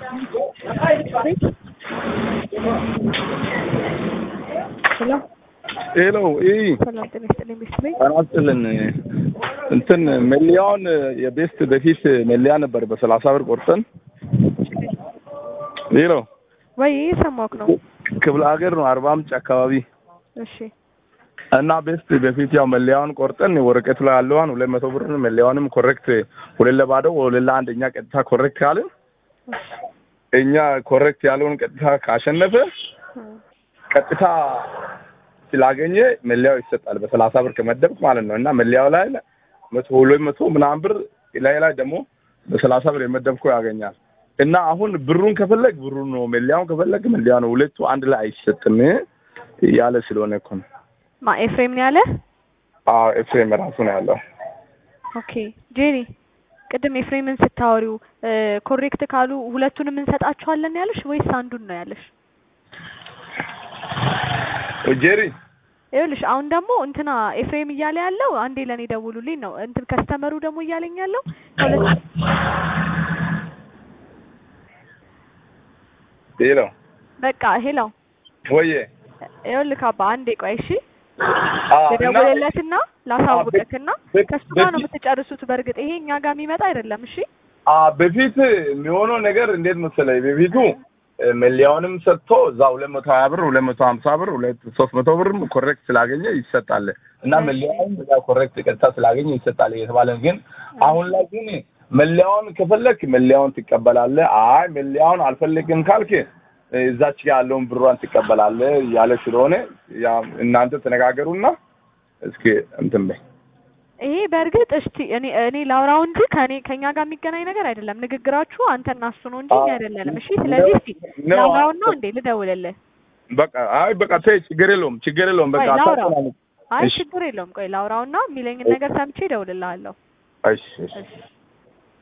ሄሎ ሄሎ ይህ ሰላም ጤና ይስጥልኝ ቤት ቤት አናስጥልን እንትን መለያውን የቤስት በፊት መለያ ነበር በሰላሳ ብር ቆርጠን ሄሎ ወይ ሰማክ ነው ክፍለ ሀገር ነው አርባ ምንጭ አካባቢ እሺ እና ቤስት በፊት ያው መለያውን ቆርጠን ወረቀቱ ላይ ያለዋን ሁለት መቶ ብር መለያውንም ኮሬክት ሁለት ለባዶ ሁለት ለአንድ እኛ ቀጥታ ኮሬክት ካልን እኛ ኮሬክት ያለውን ቀጥታ ካሸነፈ ቀጥታ ስላገኘ መለያው ይሰጣል በሰላሳ ብር ከመደብክ ማለት ነው እና መለያው ላይ መቶ ሁለት መቶ ምናምን ብር ላይ ላይ ደግሞ በሰላሳ ብር የመደብከው ያገኛል እና አሁን ብሩን ከፈለግ ብሩን ነው መለያውን ከፈለግ መለያ ነው ሁለቱ አንድ ላይ አይሰጥም ያለ ስለሆነ እኮ ነው ማ ኤፍሬም ነው ያለ አዎ ኤፍሬም ራሱ ነው ያለው ኦኬ ጄሪ ቅድም ኤፍሬምን ስታወሪው ኮሬክት ካሉ ሁለቱንም እንሰጣቸዋለን ያለሽ ወይስ አንዱን ነው ያለሽ ጄሪ ይኸውልሽ አሁን ደግሞ እንትና ኤፍሬም እያለ ያለው አንዴ ለእኔ ደውሉልኝ ነው እንትን ከስተመሩ ደግሞ እያለኝ ያለው ከሁለት ሄሎ በቃ ሄሎ ወዬ ይኸውልህ አባ አንዴ ቆይ እሺ አዎ እና ልደውልለትና ላሳውቅክና በ- ከሱ ጋር ነው በፊት- የምትጨርሱት በእርግጥ ይሄ እኛ ጋር የሚመጣ አይደለም እሺ አ በፊት የሚሆነው ነገር እንዴት መሰለኝ በፊቱ እ፣ መለያውንም ሰጥቶ እዛ ሁለት መቶ ሀያ ብር ሁለት መቶ ሀምሳ ብር ሁለት ሶስት መቶ ብርም ኮሬክት ስላገኘ ይሰጣል እና እሺ። መለያውን በዛ ኮሬክት ቀጥታ ስላገኘ ይሰጣል እየተባለ ነው። ግን አሁን ላይ ግን መለያውን ከፈለክ መለያውን ትቀበላለህ። አይ መለያውን አልፈልግም ካልክ እ፣ እዛች ጋር ያለውን ብሯን ትቀበላለህ እያለ ስለሆነ ያ እናንተ ተነጋገሩና እስኪ እንትን በይ ይሄ በእርግጥ እስቲ እኔ እኔ ላውራው እንጂ ከኔ ከኛ ጋር የሚገናኝ ነገር አይደለም። ንግግራችሁ አንተና እሱ ነው እንጂ እኛ አይደለንም። እሺ ስለዚህ እስቲ ነው። ላውራውና እንዴ ልደውልልህ። በቃ አይ በቃ ተይ፣ ችግር የለውም ችግር የለውም በቃ ቆይ ላውራው። አታጨናንቅ። አይ እሺ። ችግር የለውም። ቆይ ላውራውና የሚለኝን ነገር ሰምቼ እደውልልሃለሁ። እሺ እሺ እሺ